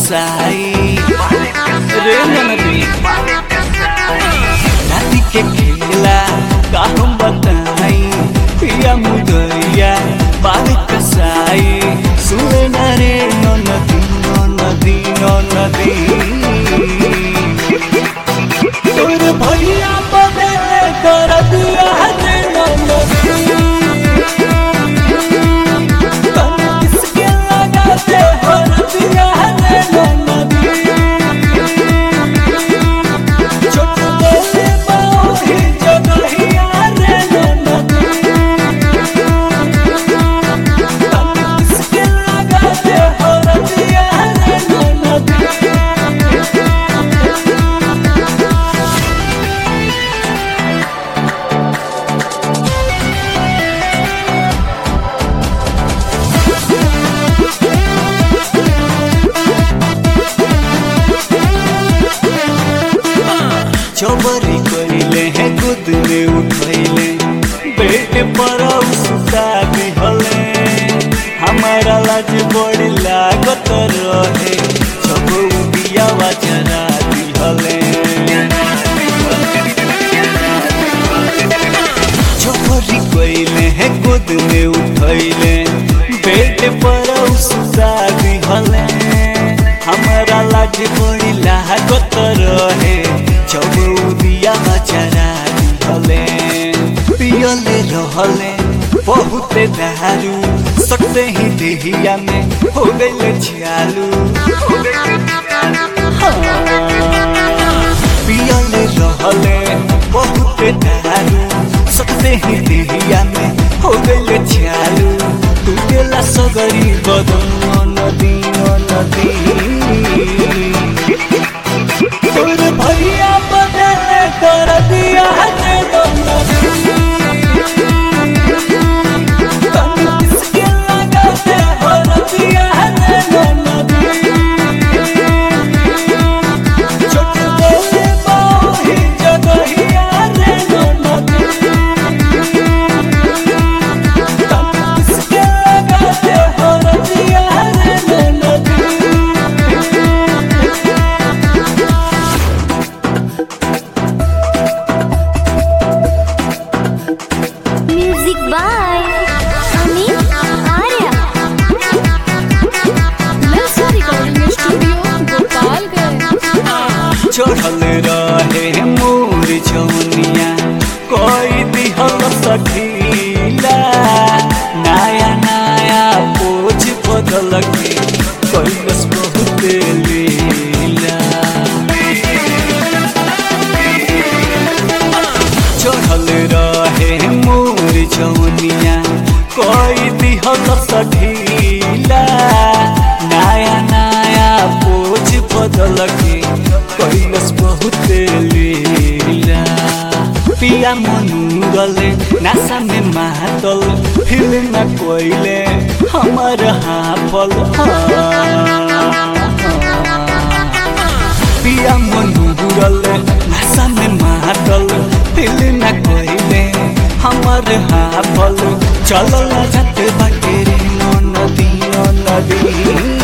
कसाई रे ननदी राती के खेला का हम बताई पिया मुदैया बाल कसाई सुने न रे ननदी ननदी ननदी तोर भैया बदले कर दिया रे ननदी तन किसके लगाते हर दिया रे ननदी छोट बोले बाही जगहिया रे ननदी तन किसके लगाते हर दिया रे ननदी चौबरी कइले हैं गोद में उठैले बेटे पर सुता दिहले हमारा लाज बड़ी लागत रहे जब बियावा जरा दिहले चौबरी कइले हैं गोद में उठैले बेटे पर सुता दिहले हमारा लाज बड़ी लागत रहे जब बिया चरा दिहले पियले रहले बहुते दारू सकते ही देहिया में हो गइले छियालू हाँ। पियले रहले बहुते दारू सकते ही देहिया में हो गइले छियालू टूटेला सगरी बदन नदी नदी तोर भैया बदले कर दिया है तन किसके लगाते हर दिया है छोट बोले बाही जगहिया रे ननदी तन किसके लगाते हर दिया है ननदी म्यूजिक बाय अमित आर्या ललचा रिकॉर्डिंग स्टूडियो गोपालगंज चढ़ल रहे मोर जौनिया कोई दिहल सखीला नया नया पोज बदल के कैलस बहुत लीला चढ़ल रहे मोर जौनिया कोई दिहल सखीला नया नया पोज बदल के कैलस बहुत लीला पिया मनुरले नासा में मातल फिल्म कोइले हमर हाफल पिया मनुरले नासा में मातल फिल्म कोइले हमर हाफल चलल जाते बाटे रे नदी नदी